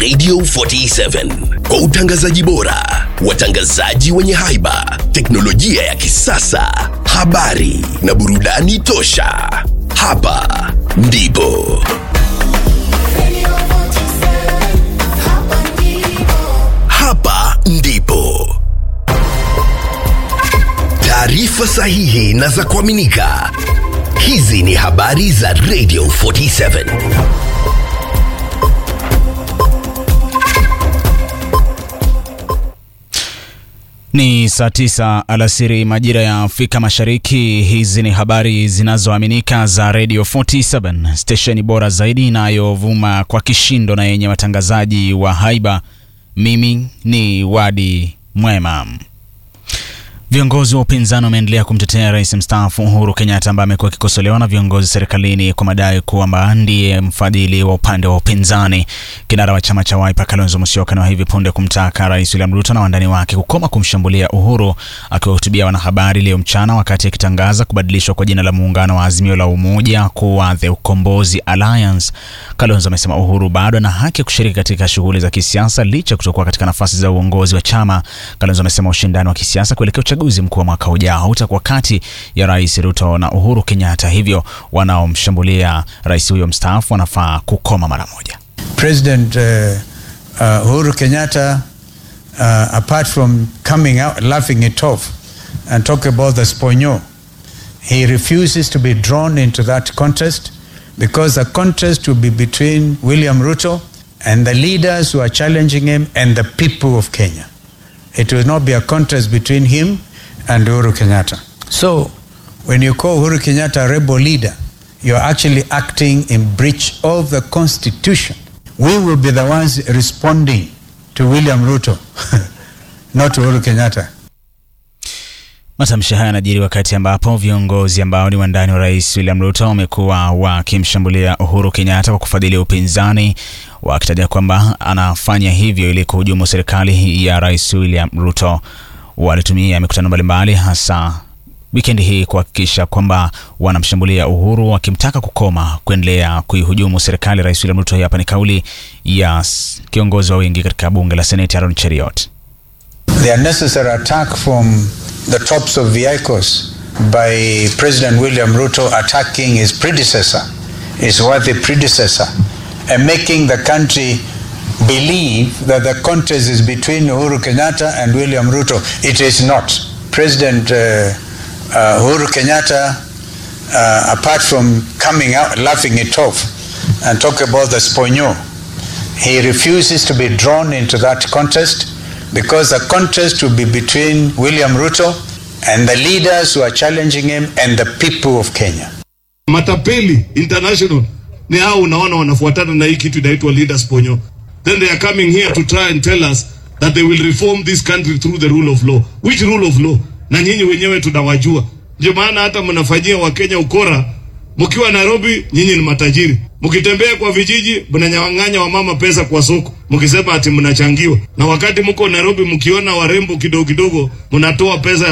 Radio 47 kwa utangazaji bora, watangazaji wenye haiba, teknolojia ya kisasa, habari na burudani tosha. Hapa ndipo hapa ndipo taarifa sahihi na za kuaminika. Hizi ni habari za Radio 47. Ni saa tisa alasiri majira ya Afrika Mashariki. Hizi ni habari zinazoaminika za Radio 47, stesheni bora zaidi inayovuma kwa kishindo na yenye watangazaji wa haiba. Mimi ni Wadi Mwema. Viongozi wa upinzani wameendelea kumtetea rais mstaafu Uhuru Kenyatta ambaye amekuwa akikosolewa na viongozi serikalini kwa madai kwamba ndiye mfadhili wa upande wa upinzani. Kinara wa chama cha Wiper Kalonzo Musyoka na hivi punde kumtaka rais William Ruto na wandani wake kukoma kumshambulia Uhuru. Akiwahutubia wanahabari leo mchana wakati akitangaza kubadilishwa kwa jina la muungano wa Azimio la Umoja kuwa The Ukombozi Alliance, Kalonzo amesema Uhuru bado ana haki ya kushiriki katika shughuli za kisiasa licha ya kutokuwa katika nafasi za uongozi wa chama. Kalonzo amesema ushindani wa kisiasa kuelekea uchaguzi mkuu wa mwaka ujao utakuwa kati ya rais Ruto na Uhuru Kenyatta, hivyo wanaomshambulia rais huyo mstaafu wanafaa kukoma mara moja. President uh, uh, Uhuru Kenyatta, uh, apart from coming out, laughing it off and talk about the Sponyo, he refuses to be drawn into that contest because the contest will be between William Ruto and the leaders who are challenging him and the people of Kenya. It will not be a contest between him and Uhuru Kenyatta. So, when you call Uhuru Kenyatta a rebel leader, you're actually acting in breach of the constitution. We will be the ones responding to William Ruto, not to Uhuru Kenyatta. Matamshi haya yanajiri wakati ambapo viongozi ambao ni wandani wa rais William Ruto wamekuwa wakimshambulia Uhuru Kenyatta kwa kufadhili upinzani, wakitaja kwamba anafanya hivyo ili kuhujumu serikali ya rais William Ruto. Walitumia mikutano mbalimbali hasa wikendi hii kuhakikisha kwamba wanamshambulia Uhuru wakimtaka kukoma kuendelea kuihujumu serikali ya rais William Ruto. Hii hapa ni kauli ya kiongozi wa wengi katika bunge la Seneti Aaron Cheriot. The unnecessary attack from the tops of vehicles by President William Ruto attacking his predecessor, his worthy predecessor, and making the country believe that the contest is between Uhuru Kenyatta and William Ruto. It is not. President uh, uh, Uhuru Kenyatta, uh, apart from coming out, laughing it off, and talk about the Sponyo, he refuses to be drawn into that contest because the contest will be between William Ruto and the leaders who are challenging him and the people of Kenya. Matapeli International ni hao unaona wanafuatana na hii kitu inaitwa Leaders Ponyo. Then they are coming here to try and tell us that they will reform this country through the rule of law. Which rule of law? Na nyinyi wenyewe tunawajua. Ndio maana hata mnafanyia Wakenya ukora. Mkiwa Nairobi nyinyi ni matajiri. Mkitembea kwa vijiji mnanyang'anya wamama pesa kwa soko. Mkisema ati mnachangiwa. Na wakati mko Nairobi mkiona warembo kidogo kidogo mnatoa pesa